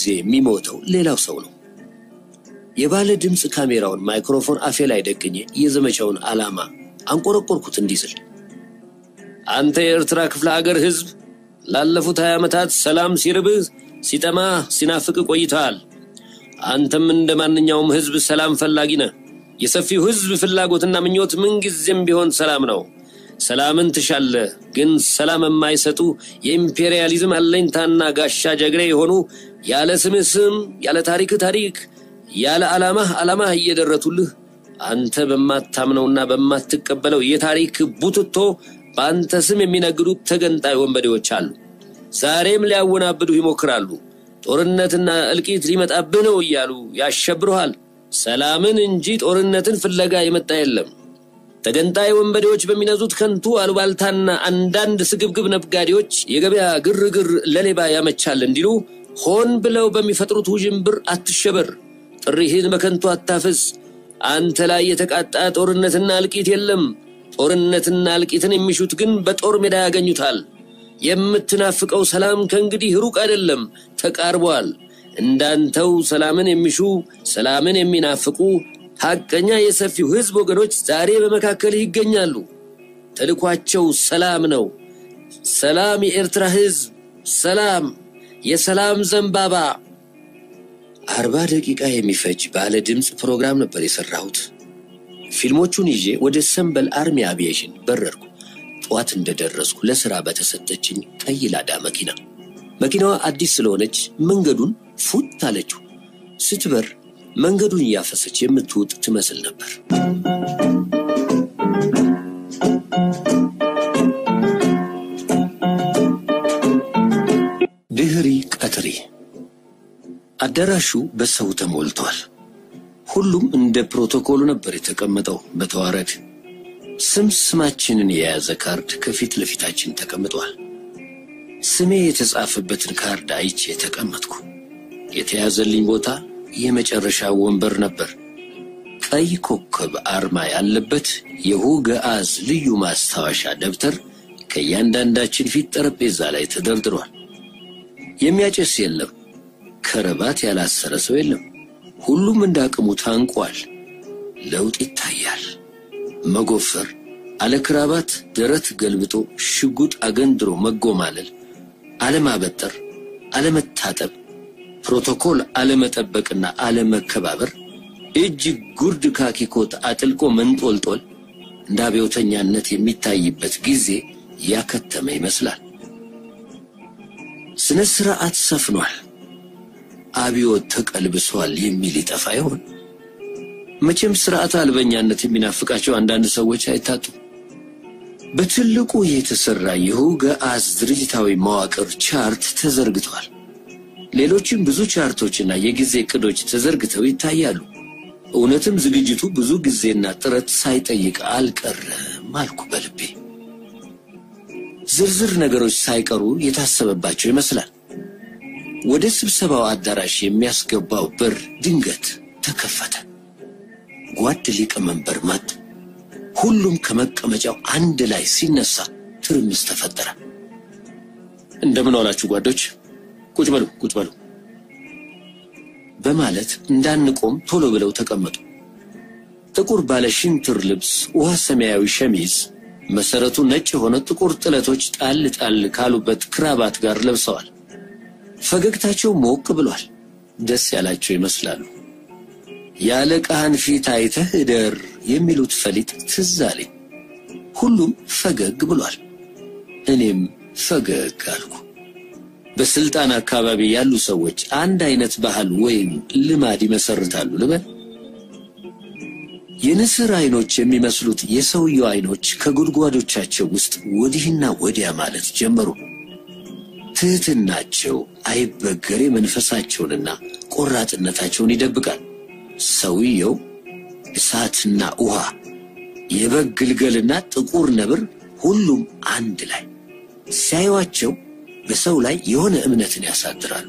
ጊዜ የሚሞተው ሌላው ሰው ነው። የባለ ድምፅ ካሜራውን ማይክሮፎን አፌ ላይ ደቅኜ የዘመቻውን ዓላማ አንቆረቆርኩት እንዲህ ስል አንተ የኤርትራ ክፍለ ሀገር ህዝብ ላለፉት ሀያ ዓመታት ሰላም ሲርብህ ሲጠማህ ሲናፍቅ ቆይተሃል። አንተም እንደ ማንኛውም ህዝብ ሰላም ፈላጊ ነህ። የሰፊው ህዝብ ፍላጎትና ምኞት ምንጊዜም ቢሆን ሰላም ነው። ሰላምን ትሻለህ። ግን ሰላም የማይሰጡ የኢምፔሪያሊዝም አለኝታና ጋሻ ጀግሬ የሆኑ ያለ ስምህ ስም፣ ያለ ታሪክህ ታሪክ፣ ያለ ዓላማህ ዓላማህ እየደረቱልህ አንተ በማታምነውና በማትቀበለው የታሪክ ቡትቶ በአንተ ስም የሚነግዱት ተገንጣይ ወንበዴዎች አሉ። ዛሬም ሊያወናብዱህ ይሞክራሉ። ጦርነትና እልቂት ሊመጣብህ ነው እያሉ ያሸብሩሃል። ሰላምን እንጂ ጦርነትን ፍለጋ የመጣ የለም። ተገንጣይ ወንበዴዎች በሚነዙት ከንቱ አሉባልታና አንዳንድ ስግብግብ ነጋዴዎች የገበያ ግርግር ለሌባ ያመቻል እንዲሉ ሆን ብለው በሚፈጥሩት ውዥንብር አትሸበር። ጥሪህን በከንቱ አታፍስ። አንተ ላይ የተቃጣ ጦርነትና እልቂት የለም። ጦርነትና እልቂትን የሚሹት ግን በጦር ሜዳ ያገኙታል። የምትናፍቀው ሰላም ከእንግዲህ ሩቅ አይደለም፣ ተቃርቧል። እንዳንተው ሰላምን የሚሹ ሰላምን የሚናፍቁ ሐቀኛ የሰፊው ሕዝብ ወገኖች ዛሬ በመካከልህ ይገኛሉ። ተልኳቸው ሰላም ነው። ሰላም የኤርትራ ሕዝብ፣ ሰላም የሰላም ዘንባባ። አርባ ደቂቃ የሚፈጅ ባለ ድምፅ ፕሮግራም ነበር የሰራሁት። ፊልሞቹን ይዤ ወደ ሰንበል አርሚ አቪዬሽን በረርኩ። ጠዋት እንደደረስኩ ለሥራ በተሰጠችኝ ቀይ ላዳ መኪና መኪናዋ አዲስ ስለሆነች መንገዱን ፉት አለችው። ስትበር መንገዱን እያፈሰች የምትውጥ ትመስል ነበር። ድህሪ ቀትሪ አዳራሹ በሰው ተሞልቷል። ሁሉም እንደ ፕሮቶኮሉ ነበር የተቀመጠው በተዋረድ ስም ስማችንን የያዘ ካርድ ከፊት ለፊታችን ተቀምጧል። ስሜ የተጻፈበትን ካርድ አይቼ ተቀመጥኩ። የተያዘልኝ ቦታ የመጨረሻ ወንበር ነበር። ቀይ ኮከብ አርማ ያለበት የሁገአዝ ልዩ ማስታወሻ ደብተር ከእያንዳንዳችን ፊት ጠረጴዛ ላይ ተደርድሯል። የሚያጨስ የለም። ከረባት ያላሰረ ሰው የለም። ሁሉም እንደ አቅሙ ታንቋል። ለውጥ ይታያል። መጎፈር፣ አለ ክራባት ደረት ገልብጦ ሽጉጥ አገንድሮ መጎማለል፣ አለማበጠር፣ አለመታጠብ፣ ፕሮቶኮል አለመጠበቅና አለመከባበር፣ እጅ ጉርድ ካኪኮት አጥልቆ መንጦልጦል እንደ አብዮተኛነት የሚታይበት ጊዜ ያከተመ ይመስላል። ስነ ስርዓት ሰፍኗል። አብዮት ተቀልብሷል የሚል ይጠፋ ይሆን? መቼም ስርዓት አልበኛነት የሚናፍቃቸው አንዳንድ ሰዎች አይታጡም። በትልቁ የተሰራ የሁገአዝ ድርጅታዊ መዋቅር ቻርት ተዘርግቷል። ሌሎችም ብዙ ቻርቶችና የጊዜ እቅዶች ተዘርግተው ይታያሉ። እውነትም ዝግጅቱ ብዙ ጊዜና ጥረት ሳይጠይቅ አልቀረም አልኩ በልቤ። ዝርዝር ነገሮች ሳይቀሩ የታሰበባቸው ይመስላል። ወደ ስብሰባው አዳራሽ የሚያስገባው በር ድንገት ተከፈተ። ጓድ ሊቀመንበር መጡ። ሁሉም ከመቀመጫው አንድ ላይ ሲነሳ ትርምስ ተፈጠረ። እንደምን ዋላችሁ ጓዶች፣ ቁጭ በሉ ቁጭ በሉ በማለት እንዳንቆም ቶሎ ብለው ተቀመጡ። ጥቁር ባለ ሽንትር ልብስ፣ ውሃ ሰማያዊ ሸሚዝ፣ መሰረቱ ነጭ የሆነ ጥቁር ጥለቶች ጣል ጣል ካሉበት ክራባት ጋር ለብሰዋል። ፈገግታቸው ሞቅ ብሏል። ደስ ያላቸው ይመስላሉ። የአለቃህን ፊት አይተህ እደር የሚሉት ፈሊጥ ትዝ አለኝ። ሁሉም ፈገግ ብሏል። እኔም ፈገግ አልኩ። በስልጣን አካባቢ ያሉ ሰዎች አንድ አይነት ባህል ወይም ልማድ ይመሰርታሉ ልበል። የንስር አይኖች የሚመስሉት የሰውየው አይኖች ከጉድጓዶቻቸው ውስጥ ወዲህና ወዲያ ማለት ጀመሩ። ትህትናቸው አይበገሬ መንፈሳቸውንና ቆራጥነታቸውን ይደብቃል። ሰውየው እሳትና ውሃ፣ የበግ ግልገልና ጥቁር ነብር፣ ሁሉም አንድ ላይ ሲያዩዋቸው በሰው ላይ የሆነ እምነትን ያሳድራሉ።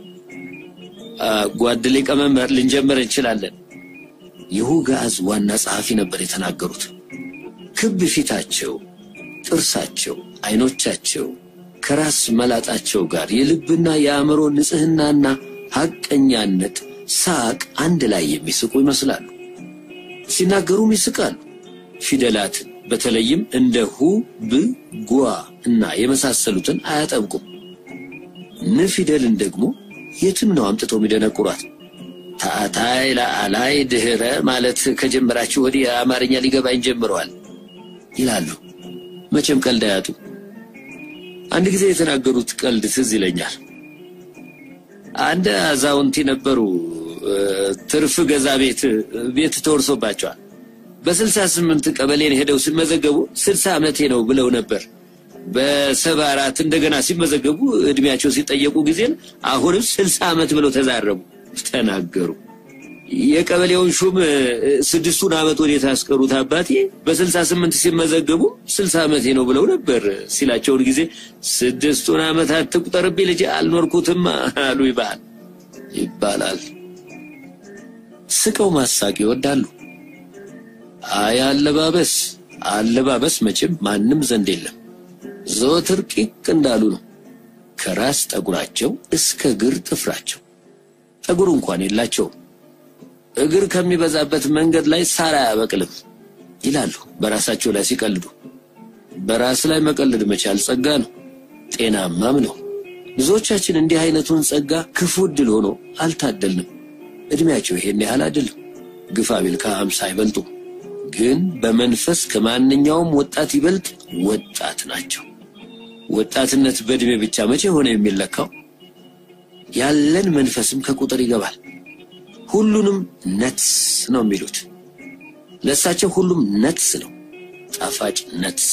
ጓድ ሊቀመንበር ልንጀምር እንችላለን። የሁገአዝ ዋና ጸሐፊ ነበር የተናገሩት። ክብ ፊታቸው፣ ጥርሳቸው፣ አይኖቻቸው ከራስ መላጣቸው ጋር የልብና የአእምሮ ንጽህናና ሐቀኛነት፣ ሳቅ አንድ ላይ የሚስቁ ይመስላሉ። ሲናገሩም ይስቃሉ። ፊደላትን በተለይም እንደ ሁ፣ ብ፣ ጓ እና የመሳሰሉትን አያጠብቁም። ን ፊደልን ደግሞ የትም ነው አምጥተው የሚደነቁሯት። ታታይ፣ ላዕላይ፣ ድህረ ማለት ከጀመራችሁ ወዲህ አማርኛ ሊገባኝ ጀምረዋል ይላሉ። መቼም ቀልድ አያጡ። አንድ ጊዜ የተናገሩት ቀልድ ትዝ ይለኛል። አንድ አዛውንቲ ነበሩ። ትርፍ ገዛ ቤት ቤት ተወርሶባቸዋል። በስልሳ ስምንት ቀበሌን ሄደው ሲመዘገቡ ስልሳ ዓመቴ ነው ብለው ነበር። በሰባ አራት እንደገና ሲመዘገቡ እድሜያቸው ሲጠየቁ ጊዜን አሁንም ስልሳ ዓመት ብለው ተዛረቡ ተናገሩ። የቀበሌውን ሹም ስድስቱን ዓመት ወዴት አስቀሩት አባቴ በስልሳ ስምንት ሲመዘገቡ ስልሳ ዓመቴ ነው ብለው ነበር ሲላቸውን ጊዜ ስድስቱን ዓመት አትቁጠርብኝ ልጄ አልኖርኩትም አሉ ይባል ይባላል። ስቀው ማሳቅ ይወዳሉ። አይ አለባበስ አለባበስ መቼም ማንም ዘንድ የለም። ዘወትር ቂቅ እንዳሉ ነው። ከራስ ጠጉራቸው እስከ እግር ጥፍራቸው ጠጉር እንኳን የላቸውም። እግር ከሚበዛበት መንገድ ላይ ሳር አያበቅልም ይላሉ በራሳቸው ላይ ሲቀልዱ። በራስ ላይ መቀለድ መቻል ጸጋ ነው፣ ጤናማም ነው። ብዙዎቻችን እንዲህ አይነቱን ጸጋ ክፉ ዕድል ሆኖ አልታደልንም። እድሜያቸው ይሄን ያህል አይደለም፣ ግፋ ቢል ከሀምሳ አይበልጡም። ግን በመንፈስ ከማንኛውም ወጣት ይበልጥ ወጣት ናቸው። ወጣትነት በእድሜ ብቻ መቼ ሆነ የሚለካው? ያለን መንፈስም ከቁጥር ይገባል። ሁሉንም ነትስ ነው የሚሉት። ለእሳቸው ሁሉም ነትስ ነው፣ ጣፋጭ ነትስ።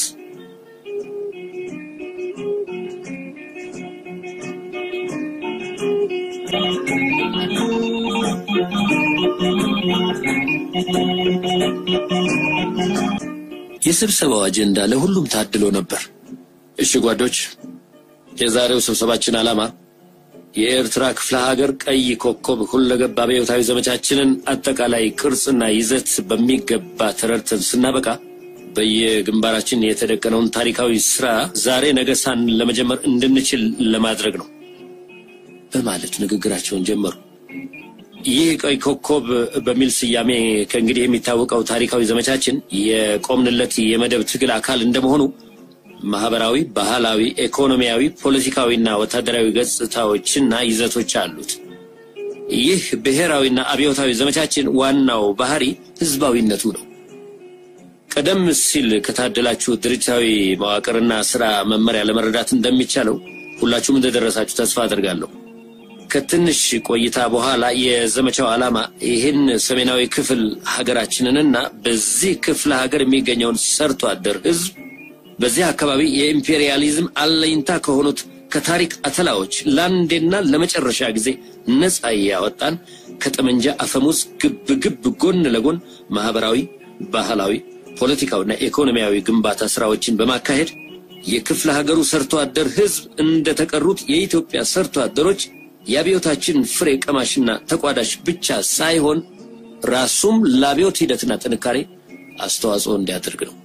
የስብሰባው አጀንዳ ለሁሉም ታድሎ ነበር። እሺ ጓዶች፣ የዛሬው ስብሰባችን ዓላማ የኤርትራ ክፍለ ሀገር ቀይ ኮከብ ሁለገብ አብዮታዊ ዘመቻችንን አጠቃላይ ቅርጽና ይዘት በሚገባ ተረድተን ስናበቃ በየግንባራችን የተደቀነውን ታሪካዊ ስራ ዛሬ ነገ ሳን ለመጀመር እንድንችል ለማድረግ ነው በማለት ንግግራቸውን ጀመሩ። ይህ ቀይ ኮከብ በሚል ስያሜ ከእንግዲህ የሚታወቀው ታሪካዊ ዘመቻችን የቆምንለት የመደብ ትግል አካል እንደመሆኑ ማህበራዊ፣ ባህላዊ፣ ኢኮኖሚያዊ፣ ፖለቲካዊና ወታደራዊ ገጽታዎችና ይዘቶች አሉት። ይህ ብሔራዊና አብዮታዊ ዘመቻችን ዋናው ባህሪ ህዝባዊነቱ ነው። ቀደም ሲል ከታደላችሁ ድርጅታዊ መዋቅርና ስራ መመሪያ ለመረዳት እንደሚቻለው ሁላችሁም እንደደረሳችሁ ተስፋ አድርጋለሁ። ከትንሽ ቆይታ በኋላ የዘመቻው ዓላማ ይህን ሰሜናዊ ክፍል ሀገራችንንና በዚህ ክፍለ ሀገር የሚገኘውን ሰርቶ አደር ህዝብ በዚህ አካባቢ የኢምፔሪያሊዝም አለኝታ ከሆኑት ከታሪክ አተላዎች ለአንዴና ለመጨረሻ ጊዜ ነፃ ያወጣን ከጠመንጃ አፈሙዝ ግብ ግብ ጎን ለጎን ማህበራዊ፣ ባህላዊ፣ ፖለቲካዊና ኢኮኖሚያዊ ግንባታ ስራዎችን በማካሄድ የክፍለ ሀገሩ ሰርቶ አደር ህዝብ እንደተቀሩት የኢትዮጵያ ሰርቶ አደሮች የአብዮታችን ፍሬ ቀማሽና ተቋዳሽ ብቻ ሳይሆን ራሱም ለአብዮት ሂደትና ጥንካሬ አስተዋጽኦ እንዲያደርግ ነው።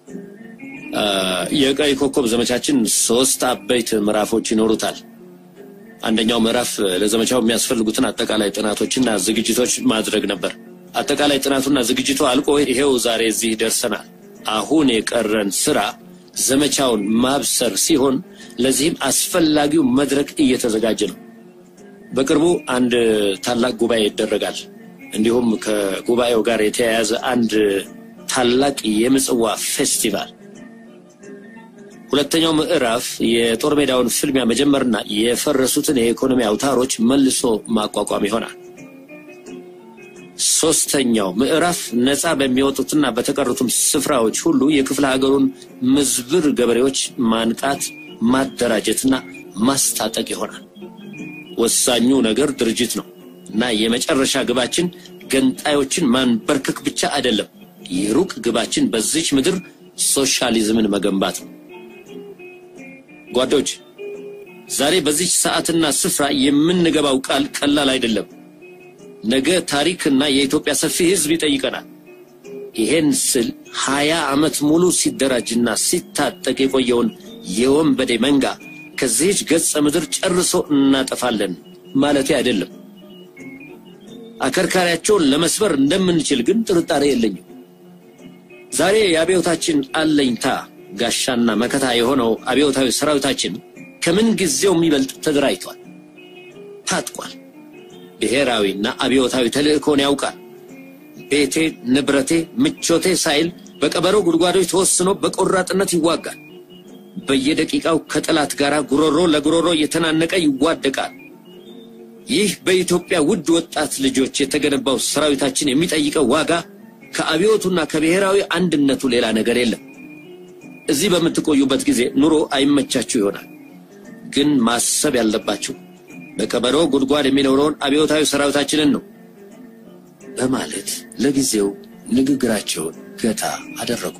የቀይ ኮከብ ዘመቻችን ሶስት አበይት ምዕራፎች ይኖሩታል። አንደኛው ምዕራፍ ለዘመቻው የሚያስፈልጉትን አጠቃላይ ጥናቶችና ዝግጅቶች ማድረግ ነበር። አጠቃላይ ጥናቱና ዝግጅቱ አልቆ ይሄው ዛሬ እዚህ ደርሰናል። አሁን የቀረን ስራ ዘመቻውን ማብሰር ሲሆን ለዚህም አስፈላጊው መድረክ እየተዘጋጀ ነው። በቅርቡ አንድ ታላቅ ጉባኤ ይደረጋል። እንዲሁም ከጉባኤው ጋር የተያያዘ አንድ ታላቅ የምጽዋ ፌስቲቫል ሁለተኛው ምዕራፍ የጦር ሜዳውን ፍልሚያ መጀመርና የፈረሱትን የኢኮኖሚ አውታሮች መልሶ ማቋቋም ይሆናል። ሶስተኛው ምዕራፍ ነፃ በሚወጡትና በተቀሩትም ስፍራዎች ሁሉ የክፍለ ሀገሩን ምዝብር ገበሬዎች ማንቃት፣ ማደራጀትና ማስታጠቅ ይሆናል። ወሳኙ ነገር ድርጅት ነው እና የመጨረሻ ግባችን ገንጣዮችን ማንበርከክ ብቻ አይደለም። የሩቅ ግባችን በዚች ምድር ሶሻሊዝምን መገንባት ነው። ጓዶች ዛሬ በዚች ሰዓትና ስፍራ የምንገባው ቃል ቀላል አይደለም። ነገ ታሪክና የኢትዮጵያ ሰፊ ሕዝብ ይጠይቀናል። ይሄን ስል ሀያ ዓመት ሙሉ ሲደራጅና ሲታጠቅ የቆየውን የወንበዴ መንጋ ከዚህች ገጸ ምድር ጨርሶ እናጠፋለን ማለቴ አይደለም። አከርካሪያቸውን ለመስበር እንደምንችል ግን ጥርጣሬ የለኝም። ዛሬ የአብዮታችን አለኝታ ጋሻና መከታ የሆነው አብዮታዊ ሰራዊታችን ከምን ጊዜው የሚበልጥ ተደራጅቷል፣ ታጥቋል። ብሔራዊና አብዮታዊ ተልእኮን ያውቃል። ቤቴ፣ ንብረቴ፣ ምቾቴ ሳይል በቀበሮ ጉድጓዶች ተወስኖ በቆራጥነት ይዋጋል። በየደቂቃው ከጠላት ጋር ጉሮሮ ለጉሮሮ እየተናነቀ ይዋደቃል። ይህ በኢትዮጵያ ውድ ወጣት ልጆች የተገነባው ሰራዊታችን የሚጠይቀው ዋጋ ከአብዮቱና ከብሔራዊ አንድነቱ ሌላ ነገር የለም። እዚህ በምትቆዩበት ጊዜ ኑሮ አይመቻችሁ ይሆናል። ግን ማሰብ ያለባችሁ በቀበሮ ጉድጓድ የሚኖረውን አብዮታዊ ሰራዊታችንን ነው በማለት ለጊዜው ንግግራቸውን ገታ አደረጉ።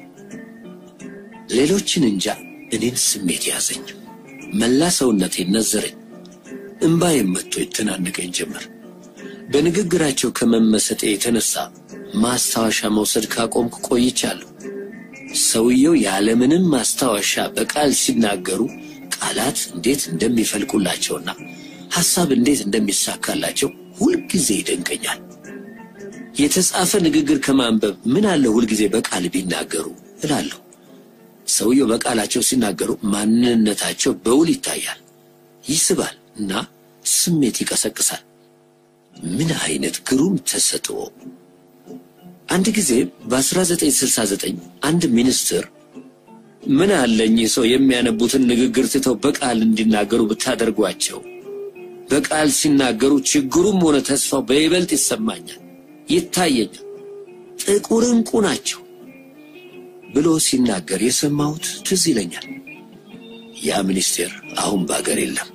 ሌሎችን እንጃ እኔን ስሜት ያዘኝ። መላ ሰውነቴን ነዘረኝ። እምባዬም መጥቶ ይተናነቀኝ ጀመር። በንግግራቸው ከመመሰጤ የተነሳ ማስታወሻ መውሰድ ካቆምኩ ቆይቻለሁ። ሰውየው ያለምንም ማስታወሻ በቃል ሲናገሩ ቃላት እንዴት እንደሚፈልቁላቸውና ሐሳብ እንዴት እንደሚሳካላቸው ሁልጊዜ ይደንቀኛል። የተጻፈ ንግግር ከማንበብ ምን አለ ሁልጊዜ በቃል ቢናገሩ እላለሁ። ሰውየው በቃላቸው ሲናገሩ ማንነታቸው በውል ይታያል፣ ይስባል እና ስሜት ይቀሰቅሳል። ምን አይነት ግሩም ተሰጥኦ! አንድ ጊዜ በ1969 አንድ ሚኒስትር ምን አለ እኚህ ሰው የሚያነቡትን ንግግር ትተው በቃል እንዲናገሩ ብታደርጓቸው፣ በቃል ሲናገሩ ችግሩም ሆነ ተስፋው በይበልጥ ይሰማኛል፣ ይታየኛል፣ ጥቁር ዕንቁ ናቸው ብሎ ሲናገር የሰማሁት ትዝ ይለኛል። ያ ሚኒስቴር አሁን በአገር የለም።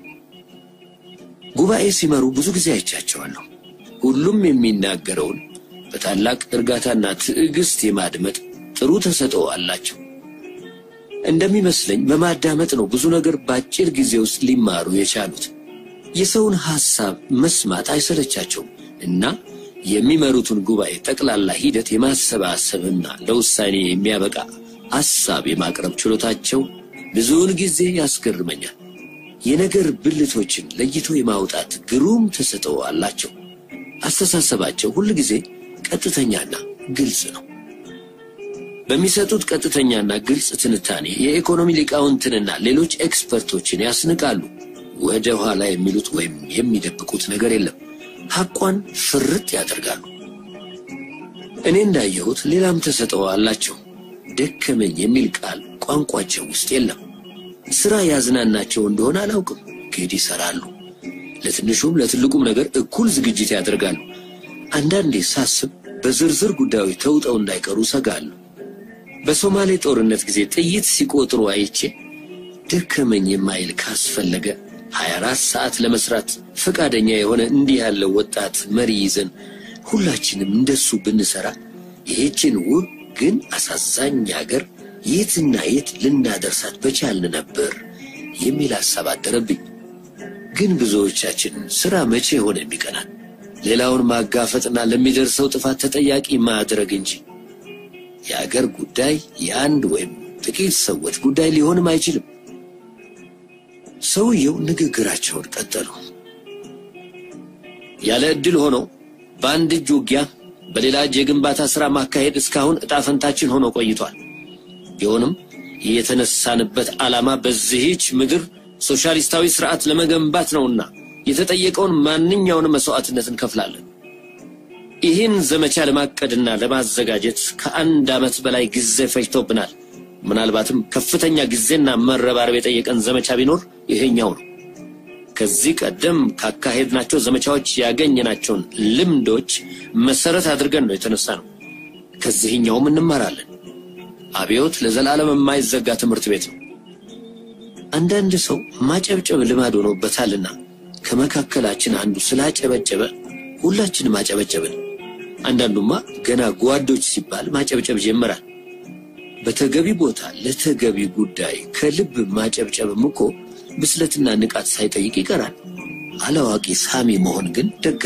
ጉባኤ ሲመሩ ብዙ ጊዜ አይቻቸዋለሁ። ሁሉም የሚናገረውን በታላቅ እርጋታና ትዕግስት የማድመጥ ጥሩ ተሰጥኦ አላቸው። እንደሚመስለኝ በማዳመጥ ነው ብዙ ነገር በአጭር ጊዜ ውስጥ ሊማሩ የቻሉት። የሰውን ሐሳብ መስማት አይሰለቻቸውም እና የሚመሩትን ጉባኤ ጠቅላላ ሂደት የማሰባሰብና ለውሳኔ የሚያበቃ ሐሳብ የማቅረብ ችሎታቸው ብዙውን ጊዜ ያስገርመኛል። የነገር ብልቶችን ለይቶ የማውጣት ግሩም ተሰጥኦ አላቸው። አስተሳሰባቸው ሁል ጊዜ ቀጥተኛና ግልጽ ነው። በሚሰጡት ቀጥተኛና ግልጽ ትንታኔ የኢኮኖሚ ሊቃውንትንና ሌሎች ኤክስፐርቶችን ያስንቃሉ። ወደ ኋላ የሚሉት ወይም የሚደብቁት ነገር የለም። ሐቋን ፍርጥ ያደርጋሉ። እኔ እንዳየሁት ሌላም ተሰጥኦ አላቸው። ደከመኝ የሚል ቃል ቋንቋቸው ውስጥ የለም። ስራ ያዝናናቸው እንደሆነ አላውቅም፣ ግን ይሰራሉ። ለትንሹም ለትልቁም ነገር እኩል ዝግጅት ያደርጋሉ። አንዳንዴ ሳስብ በዝርዝር ጉዳዮች ተውጠው እንዳይቀሩ ሰጋለሁ። በሶማሌ ጦርነት ጊዜ ጥይት ሲቆጥሩ አይቼ ደከመኝ የማይል ካስፈለገ 24 ሰዓት ለመስራት ፈቃደኛ የሆነ እንዲህ ያለው ወጣት መሪ ይዘን ሁላችንም እንደሱ ብንሰራ ይህችን ውብ ግን አሳዛኝ ሀገር የትና የት ልናደርሳት በቻልን ነበር የሚል ሐሳብ አደረብኝ። ግን ብዙዎቻችን ሥራ መቼ ሆነ የሚቀናል? ሌላውን ማጋፈጥና ለሚደርሰው ጥፋት ተጠያቂ ማድረግ እንጂ የአገር ጉዳይ የአንድ ወይም ጥቂት ሰዎች ጉዳይ ሊሆንም አይችልም። ሰውየው ንግግራቸውን ቀጠሉ። ያለ ዕድል ሆኖ በአንድ እጅ ውጊያ በሌላ እጅ የግንባታ ሥራ ማካሄድ እስካሁን ዕጣ ፈንታችን ሆኖ ቆይቷል። ቢሆንም የተነሳንበት ዓላማ በዚህች ምድር ሶሻሊስታዊ ስርዓት ለመገንባት ነውና የተጠየቀውን ማንኛውንም መስዋዕትነት እንከፍላለን። ይህን ዘመቻ ለማቀድና ለማዘጋጀት ከአንድ ዓመት በላይ ጊዜ ፈጅቶብናል። ምናልባትም ከፍተኛ ጊዜና መረባረብ የጠየቀን ዘመቻ ቢኖር ይሄኛው ነው። ከዚህ ቀደም ካካሄድናቸው ዘመቻዎች ያገኘናቸውን ልምዶች መሰረት አድርገን ነው የተነሳ ነው። ከዚህኛውም እንማራለን። አብዮት ለዘላለም የማይዘጋ ትምህርት ቤት ነው። አንዳንድ ሰው ማጨብጨብ ልማድ ሆኖበታልና ከመካከላችን አንዱ ስላጨበጨበ ሁላችንም አጨበጨብን። አንዳንዱማ ገና ጓዶች ሲባል ማጨብጨብ ጀመራል። በተገቢ ቦታ ለተገቢ ጉዳይ ከልብ ማጨብጨብም እኮ ብስለትና ንቃት ሳይጠይቅ ይቀራል። አላዋቂ ሳሚ መሆን ግን ደግ